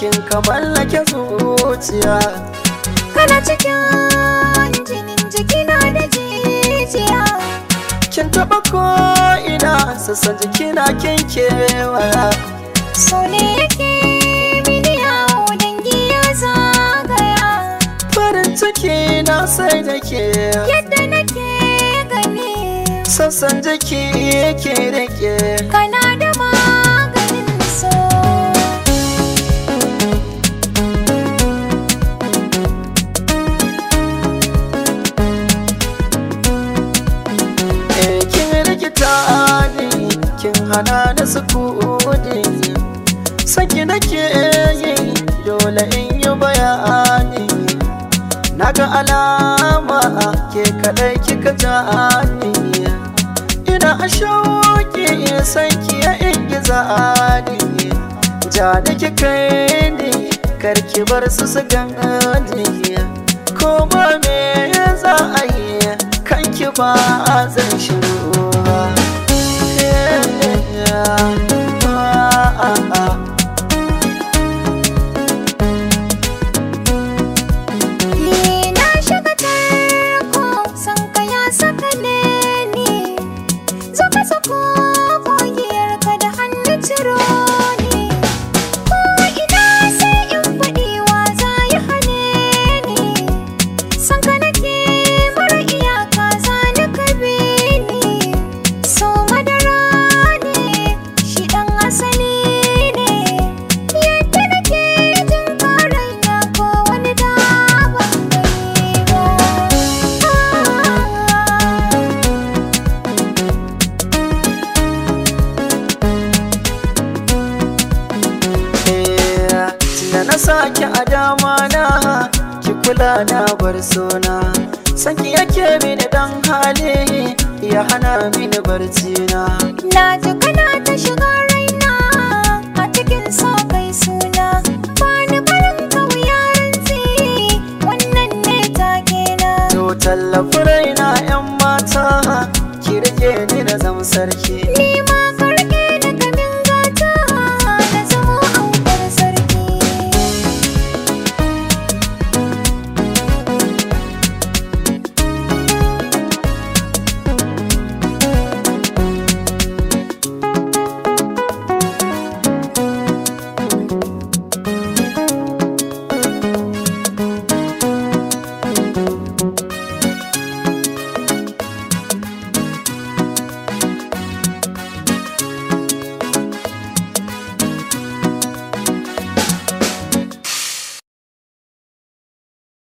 kin ka mallake zuciya Kana cikin jinin jikina da jijiya kin taba ko ina sassan jikina kin kewaya So ne yake mini yawo dangi ya zagaya farin ciki na sai da ke Yadda nake gani sassan jiki yake rike kana da maganin so Eh, kin rikita ni kin hana da sukuni saki nake yi dole in yi bayani naga alama ke kadai kika jani ina a shauki san ki ya ingiza ni ja da kika ni karki bar su su gani ko ba me za a yi kanki ba zan shiru ba Ni na shiga tarko san ka ya saka ne ni Zo ka sako kogiyar ka da hannu ciro ni Ko ina sai in faɗi wa za yi hane ni San ka nake mara iyaka za ni ka bi ni So madara ne shi ɗan asali ne Yadda nake jin karanya ko wani da ban gani ba da na sake a dama na ki kula na bar sona sanki yake mini dan hali ya hana mini barci na Na ji kana ta shiga raina a cikin sa kai suna Bani barin kauyarin tsi wannan ne take na to tallafi raina yan mata ki rike ni na zama sarki Ni